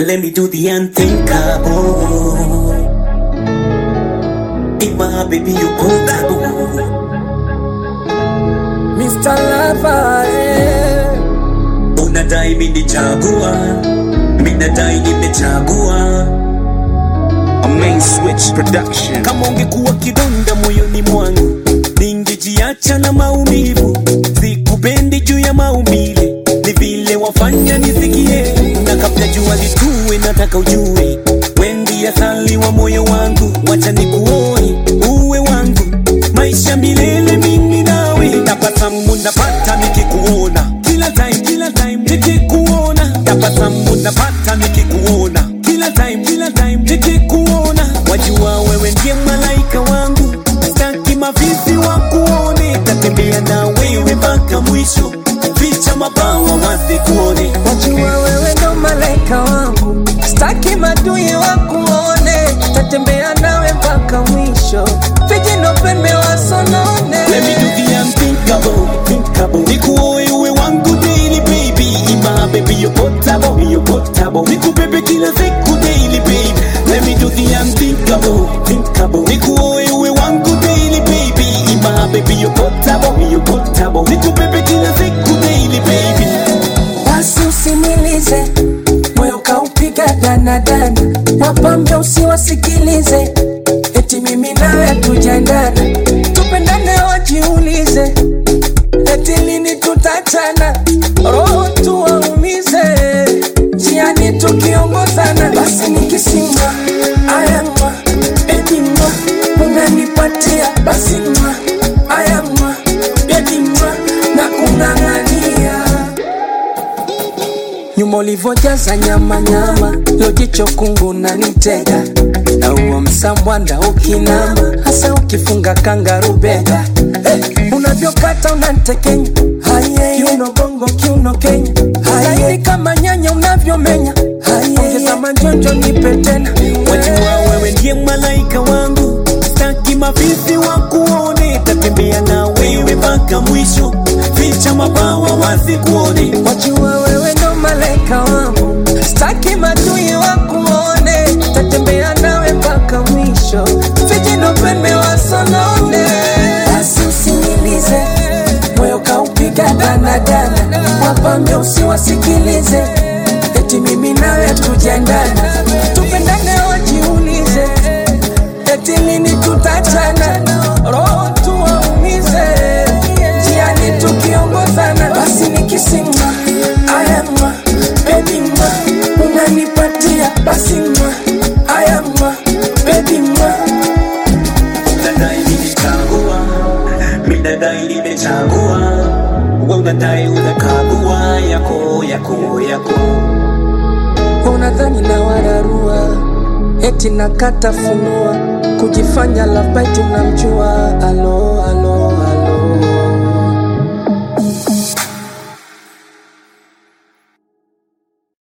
Let me do the unthinkable. In my baby, you portable. Mr. Lover, eh. Unadai mimi nichagua, mimi nadai nimechagua. A main switch production. Kama ungekuwa kidonda moyoni mwangu, ningejiacha na maumivu. Sikupendi juu ya maumbile, ni vile wafanya nisikie. Na kabla jua litue, nataka ujue wendi asali wa moyo wangu, wacha nikuoe uwe wangu, maisha milele mimi nawe. Tabasamu napata nikikuona kila time, kila time nikikuona. Tabasamu napata nikikuona kila time, kila time nikikuona. Wajua wewe ndiye malaika wangu, staki mavizi wa kuone. Tatembea na wewe mpaka mwisho, ficha mabawa wasikuone. Wajua wewe ndo malaika wangu, staki madui wakuone, tatembea nawe mpaka mwisho, vijino pembe wasonone. Let me do the unthinkable, thinkable. Nikuoe uwe wangu daily baby, ima baby you portable, you portable. Nikubebe kila siku daily baby. Let me do the unthinkable, thinkable. Nikuoe uwe wangu daily baby, ima baby you portable, you portable. Nikubebe kila siku daily baby. Basi usimilize moyo kaupiga danadana, wapambe usiwasikilize, eti mimi nawe tujaendana, tupendane wajiulize, eti lini tutachana, roho tuwaumize, njiani tukiongozana, basi nikisimwa ayamwa edimwa unanipatia basi mwa ayamwa edimwa na kung'ang'ania nyuma ulivyojaza nyama nyama, lojicho kungu na nitega na huo msambwanda ukinama, hasa ukifunga kangarubega hey, unavyokata unantekenya Haye, kiuno bongo kiuno Kenya Haye, kama nyanya unavyomenya Haye, ongeza manjonjo nipe tena Wajua wewe ndiye malaika wangu, staki mavizi wa kuone. Tatembea na wewe mpaka mwisho, ficha mabawa wasikuone. Wajua wewe ndo malaika wangu, staki madui wakuone, tatembea nawe mpaka mwisho, vijino pembe wasonone. Basi usinilize, moyo kaupiga danadana, wapambe usiwasikilize, eti mimi nawe tujaendana, tupendane wajiulize, eti lini tutachana, roho tuwaumize, njiani tukiongozana, basi nikisimwa ayamwa baby mwa unanipatia basi mwa ayamwa baby mwa Unadai nimechagua, mimi nadai nimechagua. Wewe unadai unakagua yako yako yako. unadhani na wararua eti nakata funua kujifanya love bite unamjua